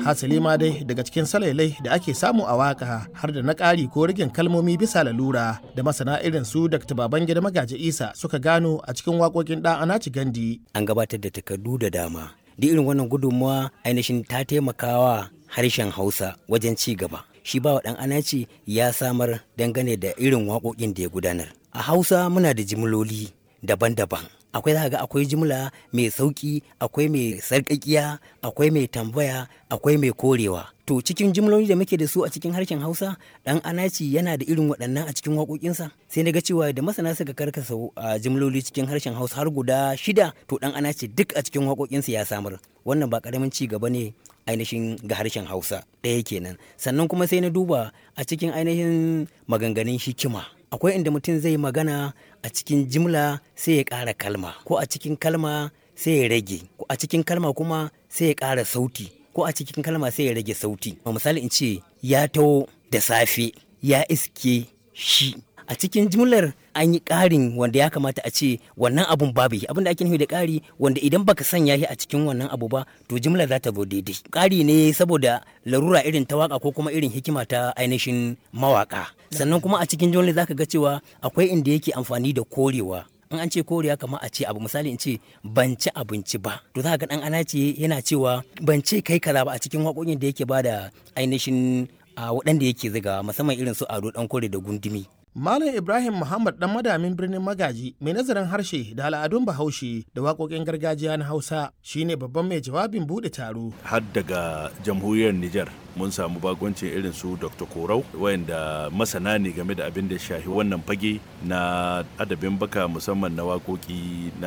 hasali ma dai daga cikin salailai da ake samu a waka har da na ƙari ko rigin kalmomi bisa lalura da masana irin su dr babangida magaji isa suka gano a cikin waƙoƙin ɗan anaci gandi an gabatar da takardu da dama duk irin wannan gudunmawa ainihin ta taimakawa harshen hausa wajen ci gaba shi ba wa ɗan anaci ya samar dangane da irin waƙoƙin da ya gudanar a hausa muna da jimloli daban-daban akwai za ga akwai jimla mai sauki akwai mai sarƙaƙiya akwai mai tambaya akwai mai korewa to cikin jimloli da muke da su a cikin harshen hausa dan anaci yana da irin waɗannan a cikin waƙoƙinsa sai na ga cewa da masana suka karkasa a jimloli cikin harshen hausa har guda shida to dan anaci duk a cikin waƙoƙinsa ya samar wannan ba ƙaramin ci gaba ne ainihin ga harshen hausa ɗaya kenan sannan kuma sai na duba a cikin ainihin maganganun hikima akwai inda mutum zai magana a cikin jimla sai ya ƙara kalma ko a cikin kalma sai ya rage ko a cikin kalma kuma sai ya ƙara sauti ko a cikin kalma sai ya rage sauti a misali in ce ya taho da safe ya iske shi a cikin jimlar an yi ƙarin wanda ya kamata a ce wannan abun babu yi abin da ake nufi da ƙari wanda idan baka sanya shi a cikin wannan abu ba to jimlar za ta zo daidai ƙari ne saboda larura irin ta waka ko kuma irin hikima ta ainihin mawaka sannan kuma a cikin jimlar zaka ga cewa akwai inda yake amfani da korewa in an ce koriya kamar a ce abu misali in ce ban ci abinci ba to za ka ga dan ana ce yana cewa ban ce kai kaza ba a cikin waƙoƙin da yake bada ainihin a waɗanda yake ziga musamman irin su ado dan kore da gundumi Malam Ibrahim Muhammad dan madamin birnin Magaji mai nazarin harshe da al'adun Bahaushe da waƙoƙin gargajiya na Hausa shine babban mai jawabin buɗe taro. Har daga jamhuriyar Nijar mun samu bagoncin irin su Dr. Korau wayanda masana ne game da abin da shahi wannan fage na adabin baka musamman na waƙoƙi na